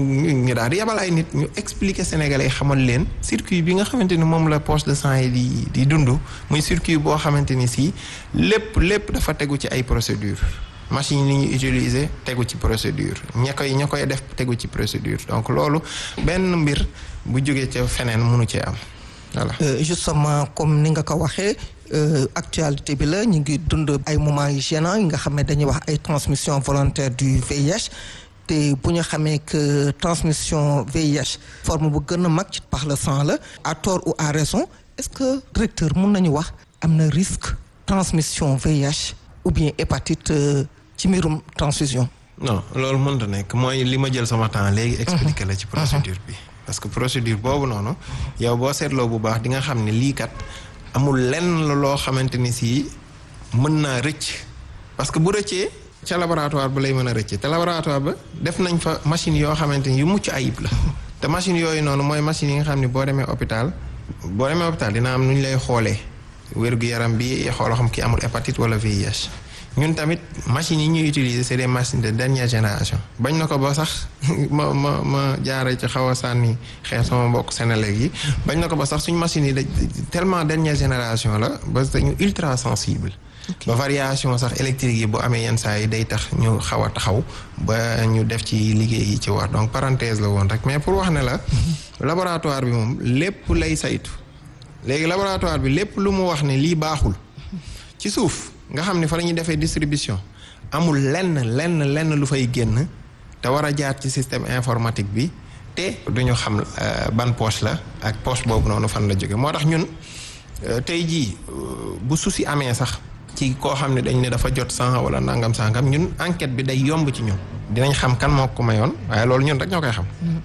ñu daal di yabal ay nit ñu expliquer sénégalais yi xamal leen circuit bi nga xamante ni moom la poche de sang yi di di dund muy circuit boo xamante ni si lépp lépp dafa tegu ci ay procédure machine yi ñuy utiliser tegu ci procédure ña koy ña koy def tegu ci procédure donc loolu benn mbir bu jógee ca feneen mënu cee am voilà. justement comme ni nga ko waxee actualité bi la ñu ngi dund ay moments yu gênants yi nga xam ne dañuy wax ay transmission volontaire du VIH te bu ñu xamee que transmission VIH forme bu gën a mag ci par le sang la à tort ou à raison est-ce que directeur mun nañu wax am na risque transmission VIH ou bien hépatite ci mbirum transfusion. non loolu mënta nekk mooy li ma jël sama temps léegi. expliquer la ci procédure bi. parce que procédure boobu noonu yow boo seetloo bu baax di nga xam ne lii kat amul lenn loo xamante ni si mën naa rëcc parce que bu rëccee ca laboratoire ba lay mën a rëccee te laboratoire ba def nañ fa machine yoo xamante ni yu mucc ayib la te machine yooyu noonu mooy machine yi nga xam ne boo demee hôpital boo demee hôpital dina am nu ñu lay xoolee wér-gu-yaram bi xooloo xam ki amul hépatite wala VIH ñun tamit machines yi ñuy utiliser c'est des machines de dernière génération bañ na ko ba sax ma ma ma jaaree ci xaw a sànni xeer sama mbokk Sénégal yi bañ na ko ba sax suñ machines yi da tellement dernière génération la ba dañu ultra sensible ba variation sax électrique yi bu amee yenn saa yi day tax ñu xaw a taxaw ba ñu def ci liggéey yi ci war donc parenthèse la woon rek mais pour wax ne la laboratoire bi moom lépp lay saytu léegi laboratoire bi lépp lu mu wax ne lii baaxul ci suuf nga xam ne fa la ñuy defee distribution amul lenn lenn lenn lu fay génn te war a jaar ci système informatique bi te duñu xam ban poche la ak poche boobu noonu fan la jóge moo tax ñun tey jii bu souci amee sax ci koo xam ne dañ ne dafa jot sang wala nangam sangam ñun enquête bi day yomb ci ñun dinañ xam kan moo ko mayoon waaye loolu ñun rek ñoo koy xam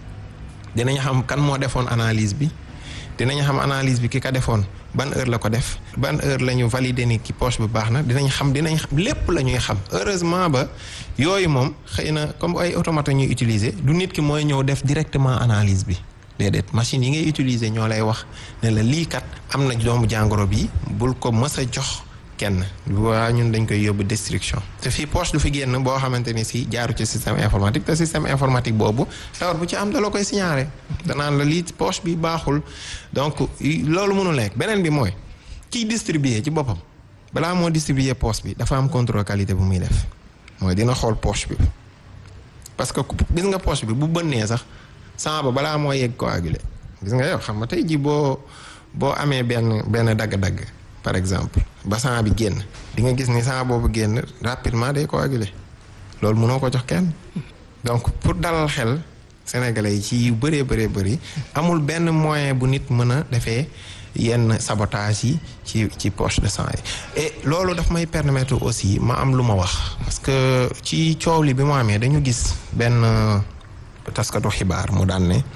dinañ xam kan moo defoon analyse bi dinañ xam analyse bi ki ka defoon ban heure la ko def ban heure la ñu valider ni ki poche bi baax na dinañ xam dinañ xam lépp la ñuy xam heureusement ba yooyu moom xëy na comme ay automate ñuy utiliser du nit ki mooy ñëw def directement analyse bi déedéet machine yi ngay utiliser ñoo lay wax ne la lii kat am na doomu jàngoro bi bul ko mës a jox kenn waa ñun dañ koy yóbbu destruction te fii poche du fi génn boo xamante ni si jaaru ci système informatique te système informatique boobu tawar bu ci am da la koy signaler danaan la lii poche bi baaxul donc loolu mënul nekk beneen bi mooy kiy distribuer ci boppam balaa moo distribuer poche bi dafa am contrôle qualité bu muy def mooy dina xool poche bi parce que gis nga poche bi bu bënnee sax sang ba balaa moo yegg coagulé gis nga yow xam nga tey ji boo boo amee benn benn dagg-dagg par exemple ba sang bi génn di nga gis ni sang boobu génn rapidement day coagulé loolu mënoo ko jox kenn donc pour dalal xel sénégalais yi ci yu bëree bëree bëri amul benn moyen bu nit mën a defee yenn sabotage yi ci ci poche de sang yi et loolu daf may permettre aussi ma am lu ma wax parce que ci coow li bi mu amee dañu gis benn taskatu xibaar mu daan ne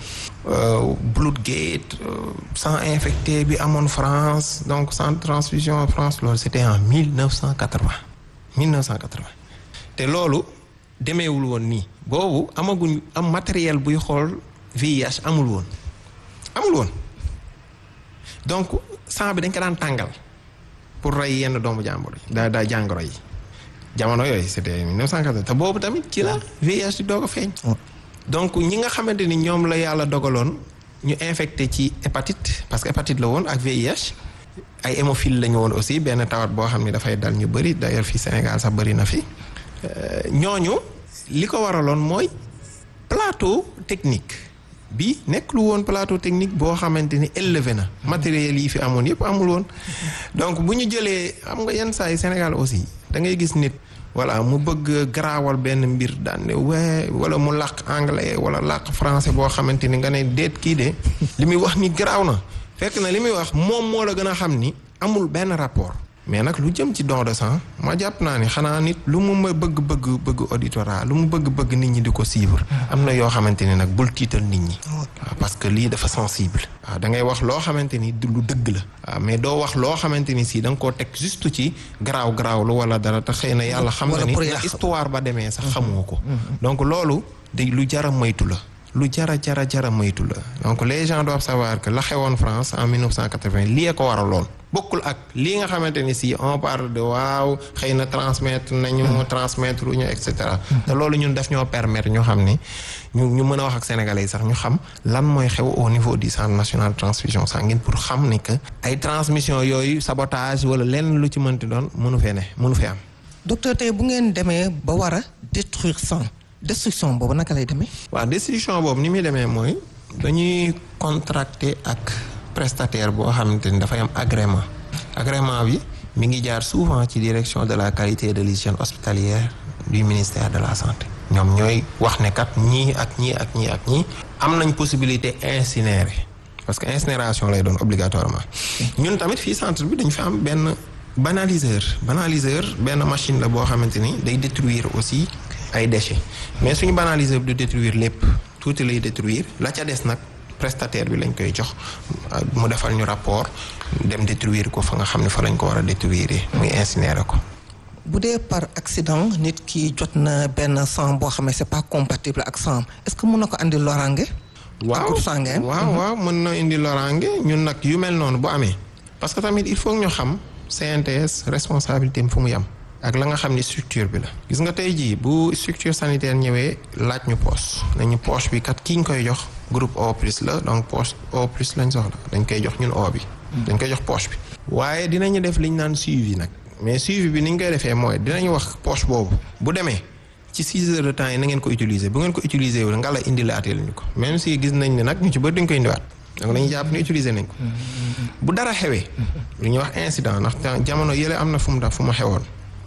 Bloodgate sang infecté bi amoon France donc centre transfusion France loolu c'était en 1980 1980 te loolu demeewul woon nii boobu amaguñ am matériel buy xool VIH amul woon amul woon donc sang bi dañ ko daan tàngal pour rey yenn doomu jàmbur yi daa daa jàngoro yi jamono yooyu c'était 1980 te boobu tamit ci la VIH di doog a feeñ donc ñi nga xamante ni ñoom la yàlla dogaloon ñu infecté ci hépatite parce que hépatite la woon ak VIH ay hémophile la ñu woon aussi benn tawat boo xam ne dafay dal ñu bëri d'ailleurs fii Sénégal sax bëri na fi ñooñu li ko waraloon mooy plateau technique bi nekk lu woon plateau technique boo xamante ni élevé na matériel yi fi amoon yëpp amul woon donc bu ñu jëlee xam nga yenn saa yi Sénégal aussi da ngay gis nit voilà mu bëgg garaawal benn mbir daan ne wee wala mu làq anglais wala làq français boo xamante ni nga ne déet kii de li muy wax ni garaaw na fekk na li muy wax moom moo la gën a xam ni amul benn rapport mais nag lu jëm ci don de sang ma jàpp naa ni xanaa nit lu mu ma bëgg bëgg bëgg auditorat lu mu bëgg bëgg nit ñi di ko suivre am na yoo xamante ni nag bul tiital nit ñi waaw parce que lii dafa sensible waaw da ngay wax loo xamante ni lu dëgg la waaw mais doo wax loo xamante ni si da nga koo teg juste ci garaaw garaaw lu wala dara te xëy na yàlla xam na ni na histoire ba demee sax xamoo ko donc loolu de lu jara moytu la lu jara jara jara moytu la donc les gens doivent savoir que la xewoon France en 1980 lii ko waraloon bokkul ak lii nga xamante ni si on parle de waaw xëy na transmettre nañu transmettre ñu et cetera te loolu ñun daf ñoo permettre ñu xam ni ñu ñu mën a wax ak sénégalais yi sax ñu xam lan mooy xew au niveau du centre national de transfusion sanguine pour xam ni que ay transmission yooyu sabotage wala lenn lu ci mënti doon mënu fee ne mënu fee am docteur tey bu ngeen demee ba war a détruire sang destruction boobu naka lay demee waaw destruction boobu ni muy demee mooy dañuy contracter ak prestataire boo xamante ni dafay am agrément agrément bi mi ngi jaar souvent ci direction de la qualité et de l'hygiène hospitalière du ministère de la santé ñoom ñooy wax ne kat ñii ak ñii ak ñii ak ñii am nañ possibilité incinérer parce que incinération lay doon obligatoirement ñun tamit fii centre bi dañ fi am benn banaliseur banaliseur benn machine la boo xamante ni day détruire aussi ay déchets mais suñu banaliseur bi du détruire lépp tuuti lay détruire la ca des nag prestataire bi lañ koy jox mu defal ñu rapport dem détruire ko fa nga xam ne fa lañ ko war a détruire muy incinérer ko bu dee par accident nit ki jot na benn sang boo xam ne c'est pas compatible ak sang est-ce que mun na ko andi loraange. waaw waaw waaw mën na indi loraange ñun nag yu mel noonu bu amee parce que tamit il faut ñu xam CNTS responsabilité am fu mu yam ak la nga xam ni structure bi la gis nga tey jii bu structure sanitaire ñëwee laaj ñu poche nañu poche bi kat ki ñu koy jox groupe O plus la donc poche O plus lañ soxla dañ koy jox ñun O bi dañ koy jox poche bi waaye dinañu def liñ naan suivi nag mais suivi bi ni ñu koy defee mooy dinañu wax poche boobu bu demee ci six heures de temps yi na ngeen ko utiliser bu ngeen ko utiliser wu nga la indilaatee ñu ko même si gis nañ ne nag ñu ci bëri dañ koy indiwaat donc dañuy jàpp ni utiliser nañ ko bu dara xewee lu ñuy wax incident ndax jamono yële am na fu mu daf fu mu xewoon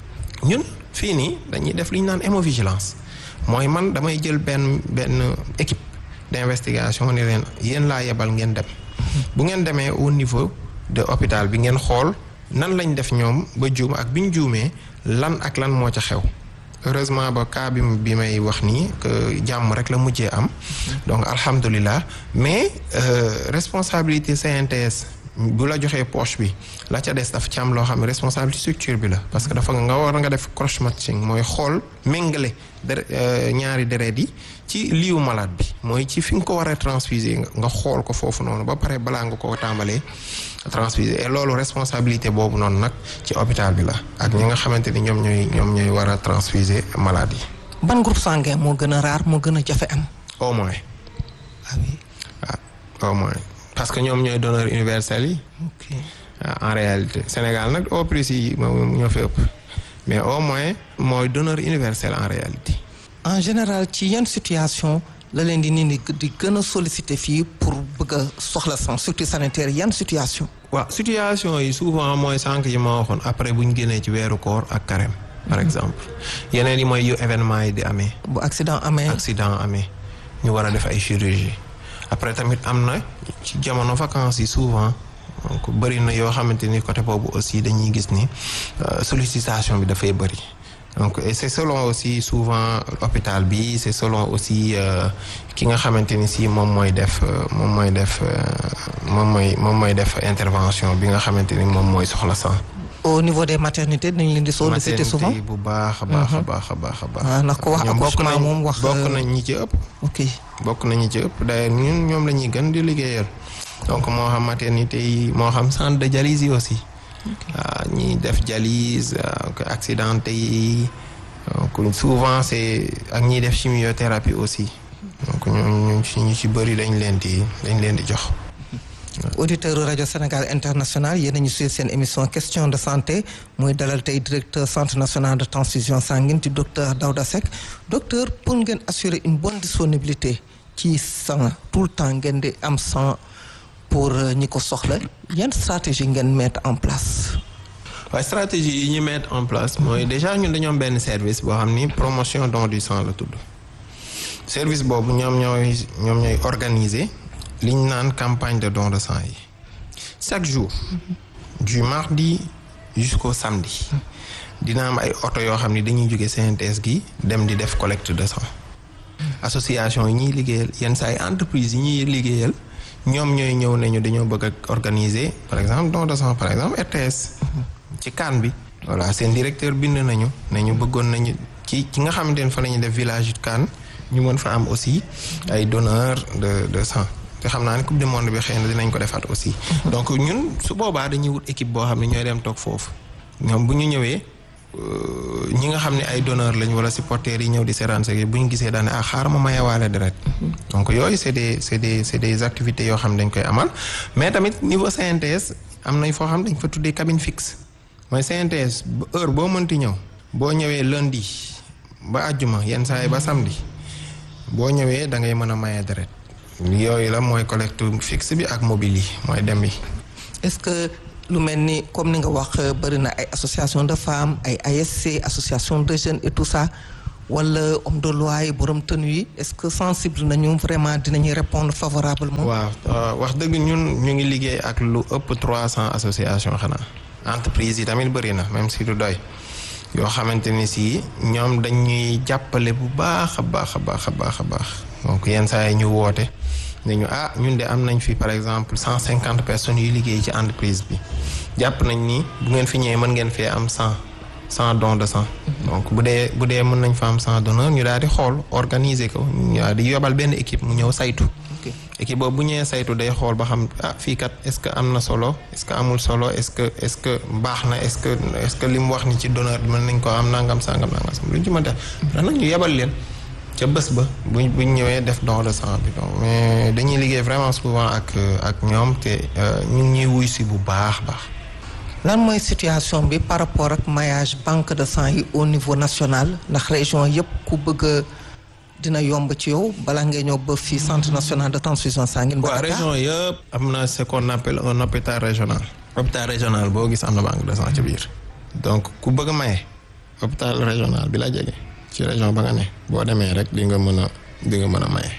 ñun fii nii dañuy def li ñu naan hémovigilance mooy man damay jël benn benn équipe d'investigation ne leen yéen laa yebal ngeen dem bu ngeen demee au niveau de hôpital bi ngeen xool nan lañ def ñoom ba juum ak bi ñu juumee lan ak lan moo ca xew heureusement ba cas bi bi may wax nii que jàmm rek la mujjee am donc alhamdulilah mais responsabilité CNTS bu la joxee poche bi la ca des dafa ci am loo xam ne responsabilité structure bi la parce que dafa nga war nga def cross matching mooy xool méngale dere ñaari deret yi ci liiwu malade bi mooy ci fi nga ko war a transfuser nga xool ko foofu noonu ba pare balaa nga ko tàmbalee transfuser et loolu responsabilité boobu noonu nag ci hôpital bi la ak ñi nga xamante ni ñoom ñooy ñoom ñooy war a transfuser malade yi. ban groupe sanguin moo gën a rare moo gën a jafe am. au moins. ah oui. waaw au moins parce que ñoom ñooy donneur universel yi. ok en réalité Sénégal nag au plus yi moom ñoo fi ëpp mais au moins mooy donneur universel en réalité. en général ci yan situation la leen di nit ñi di gën a solliciter fii pour bëgg a soxla sang surtout sanitaire yan situation. waaw situation yi souvent mooy sànq yi ma waxoon après bu ñu génnee ci weeru koor ak carême par exemple yeneen yi mooy yu événement yi di amee. bu accident amee. accident amee ñu war a def ay chirurgie après tamit am na ci jamono vacances yi souvent donc bëri na yoo xamante ni côté boobu aussi dañuy gis ni sollicitation bi dafay bëri. donc et c'est selon aussi souvent hôpital bi c'est selon aussi ki nga xamante ni si moom mooy def moom mooy def moom mooy moom mooy def intervention bi nga xamante ni moom mooy soxla sang. au niveau des maternités dañ leen di solliciter souvent maternité bu baax a baax a baax a baax a baax. ah ndax ko wax accouchement moom wax. bokk nañ ñi ci ëpp. ok bokk nañ ñi ci ëpp d'ailleurs ñun ñoom la ñuy gën di liggéeyal donc moo xam maternité yi moo xam centre de dialyse yi aussi. waaw ñiy def dialyse accidenté yi donc souvent c'est ak ñiy def chimiothérapie aussi donc ñooñu ñu ci bëri dañ leen di dañ leen di jox. auditeur rajo Sénégal international yéen a ñu suivre seen émission question de santé muy dalal tey directeur centre national de transfusion sanguine di docteur Daouda Seck docteur pour ngeen assurer une bonne disponibilité ci sang tout le temps ngeen di am sang. pour ñi ko soxla yan stratégie ngeen mettre en place. waaye stratégie yi ñu mettre en place mooy déjà ñun dañoo am benn service boo xam ni promotion don du sang la tudd service boobu ñoom ñooy ñoom ñooy organiser li ñu naan campagne de don de sang yi chaque jour du mardi jusqu'au samedi dina am ay oto yoo xam ni dañuy jóge CNTS gi dem di def collecte de sang association yi ñuy liggéeyal yenn saa ay entreprise yi ñuy liggéeyal. ñoom ñooy ñëw nañu dañoo bëgg a organiser par exemple don de sang par exemple RTS ci CAN bi voilà seen directeur bind nañu nañu bëggoon nañu ci ci nga xamante ne fa la ñuy def village CAN ñu mën fa am aussi ay donneurs de de sang te xam naa ne coupe du monde bi xëy na dinañ ko defaat aussi donc ñun su boobaa dañuy wut équipe boo xam ne ñooy dem toog foofu ñoom bu ñu ñëwee ñi nga xam ne ay donneur lañ wala supporters yi ñëw di seetaan sa bu ñu gisee daane ah xaar ma mayewaale deret donc yooyu c'est des c'est des c'est des activités yoo xam ne dañ koy amal mais tamit niveau CNTS am nañ foo xam dañ fa tuddee cabine fixe mooy CNTS heure boo mënti ñëw boo ñëwee lundi ba àjjuma yenn saa yi ba samedi boo ñëwee da ngay mën a maye deret yooyu la mooy collecte fixe bi ak mobile yi mooy dem bi est-ce que lu mel ni comme ni nga wax bëri na ay association de femmes ay ASC association de jeunes et tout ça wala homme de loi yi borom tenu yi est-ce que sensible nañu vraiment dinañuy répondre favorablement. waaw wax dëgg ñun ñu ngi liggéey ak lu ëpp trois cents associations xanaa entreprise yi tamit bëri na même si du doy yoo xamante ni si ñoom dañuy jàppale bu baax a baax a baax a baax a baax donc yenn saa yi ñu woote ne ñu ah ñun de am nañ fi par exemple cent cinquante personnes yuy liggéey ci entreprise bi jàpp nañ ni bu ngeen fi ñëwee mën ngeen fee am cent cent don de sang donc bu dee bu dee mën nañ fa am cent donneur ñu daal di xool organiser ko ñu daal di yobal benn équipe mu ñëw saytu équipe boobu bu ñëwee saytu day xool ba xam ah fii kat est-ce que am na solo est-ce que amul solo est-ce que est-ce que baax na est-ce que est-ce que li mu wax ni ci donneur bi mën nañ ko am nangam sangam nangam sam lu ñu ci mën def ndax nag ñu yebal leen ca bés ba buñ buñ ñëwee def don de sang bi donc mais dañuy liggéey vraiment souvent ak ak ñoom te ñu ngi ñuy wuy si bu baax baax lan mooy situation bi par rapport ak maillage banque de sang yi au niveau national ndax région yëpp ku bëgg a dina yomb ci yow bala ngay ñëw ba fii centre national de transfusion sanguine. ba waaw région yëpp am na ce qu'on appelle un hôpital régional. hôpital régional boo gis am na banque de sang ci biir. donc ku bëgg a maye hôpital régional bi la jege ci région ba nga ne boo demee rek di nga mën a di nga mën a maye.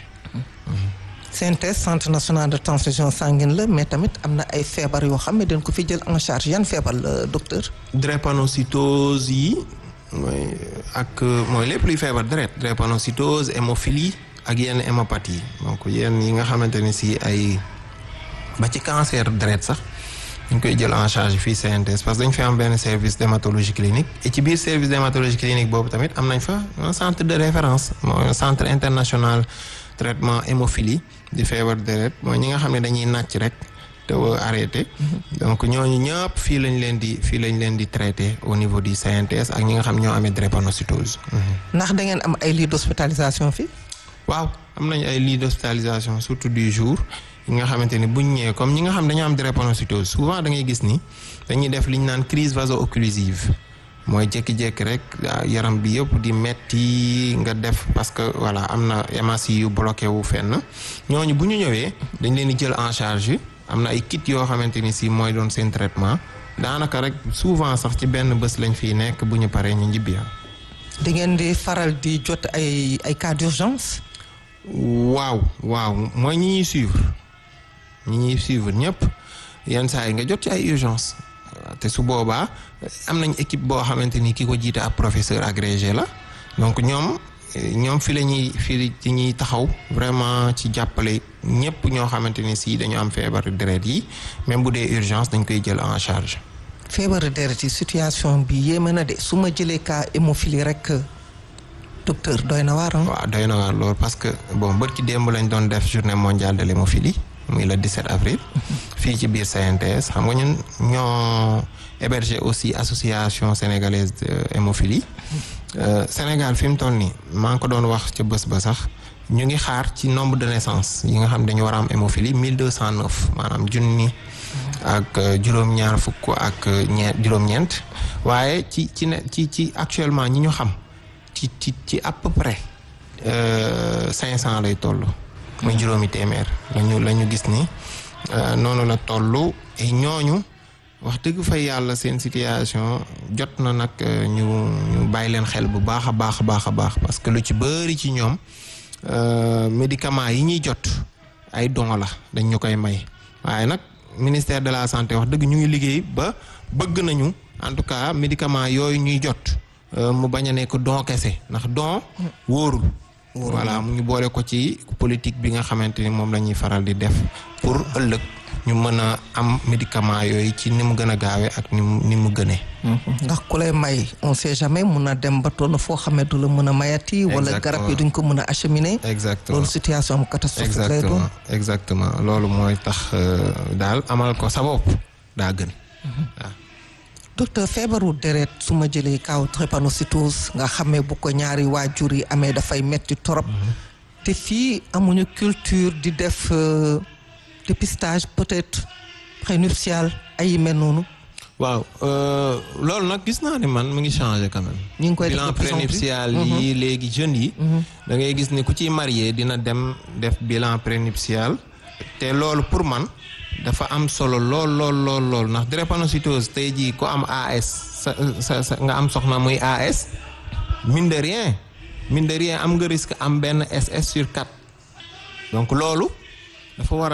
CNTS centre national de transfusion sanguine la mais tamit am na ay feebar yoo xam ne dañ ko fi jël en charge yan feebar la docteur. drépanocytose yi mooy ak mooy lépp luy feebar deret drépanocytose hémophilie ak yenn hémopathie donc yenn yi nga xamante ni si ay ba ci cancer deret sax dañ koy jël en charge fii CNTS parce que dañ fi am benn service d'hématologie clinique et ci biir service d'hématologie clinique boobu tamit am nañ fa un centre de référence mooy un centre international traitement hémophilie di feebar deret mooy ñi nga xam ne dañuy nàcc rek te arrêté donc ñooñu ñëpp fii lañ leen di fii lañ leen di traité au niveau du CNTS ak ñi nga xam ñoo amee drépanocytose ndax da ngeen am ay lits d'hospitalisation fii waaw am nañ ay lits d'hospitalisation surtout du jour yi nga xamante ni buñ ñëwee comme ñi nga xam dañoo am drépanocytose souvent da ngay gis ni dañuy def li ñu naan crise vaso-occlusive mooy jékki-jékki rek yaram bi yëpp di metti nga def parce que voilà am na hémorragie yu bloqué wu fenn ñooñu bu ñu ñëwee dañ leen di jël en charge am na ay kit yoo xamante ni si mooy doon seen traitement daanaka rek souvent sax ci benn bés lañ fiy nekk bu ñu paree ñu njibbi di ngeen di faral di jot ay ay cas d'urgence waaw waaw mooy ñi ñuy suivre ñi ñuy suivre ñëpp yenn saa yi nga jot ci ay urgence te su boobaa am nañ équipe boo xamante ni ki ko jiite ab professeur agrégé la donc ñoom ñoom fi la ñuy fi ci ñuy taxaw vraiment ci jàppale ñëpp ñoo xamante ni si dañu am feebar deret yi même bu dee urgence dañ koy jël en charge. feebaru deret yi situation bi yéeme na de su ma jëlee cas hémophilie rek docteur doy na waar waaw doy na waar loolu parce que bon bët ci démb lañ doon def journée mondiale de l'hémophilie muy le 17 avril. fii ci biir CNTS xam nga ñun ñoo héberger aussi association sénégalaise de hémophilie. Sénégal fi mu toll nii maa ngi ko doon wax ca bés ba sax ñu ngi xaar ci nombre de naissance yi nga xam dañu war a am hémophilie mille deux cent neuf maanaam junni ak juróom-ñaar fukk ak ñeent juróom-ñeent waaye ci ci ne ci ci actuellement ñi ñu xam ci ci ci à peu près cinq cent lay toll. muy juróomi téeméer lañu la ñu gis ni noonu la toll et ñooñu. wax dëgg fa yàlla seen situation jot na nag ñu ñu bàyyi leen xel bu baax a baax a baax a baax parce que lu ci bëri ci ñoom médicaments yi ñuy jot ay don la dañ ñu koy may waaye nag ministère de la santé wax dëgg ñu ngi liggéey ba bëgg nañu en tout cas médicaments yooyu ñuy jot mu bañ a nekk don kese ndax don wóorul. voilà mu ñu boole ko ci politique bi nga xamante ni moom la ñuy faral di def pour ëllëg. ñu mën a am médicament yooyu ci ni mu gën a gaawee ak ni mu ni mu gënee. ndax ku lay may on sait jamais mun na dem ba toll foo xamee du la mën a mayati. wala garab yi duñ ko mën a acheminer. exactement loolu situation am catastrophique lay doon. exactement loolu mooy tax daal amal ko sa bopp daa gën. waaw. docteur feebaru deret su ma jëlee kaw drépanocytose nga xamee bu ko ñaari waajur yi amee dafay metti torop te fii amuñu culture di def. dépistage peut-être prénuptial ay mel noonu. waaw loolu nag gis naa ni man mu ngi changé quand même. ñu ngi koy def bilan prénuptial yi léegi jeunes yi. da ngay gis ni ku ciy marié dina dem def bilan prénuptial. te loolu pour man dafa am solo lool lool lool lool ndax drépanocytose tey jii ko am AS sa sa sa nga am soxna muy AS mine de rien mine de rien am nga risque am benn SS sur 4 donc loolu dafa war a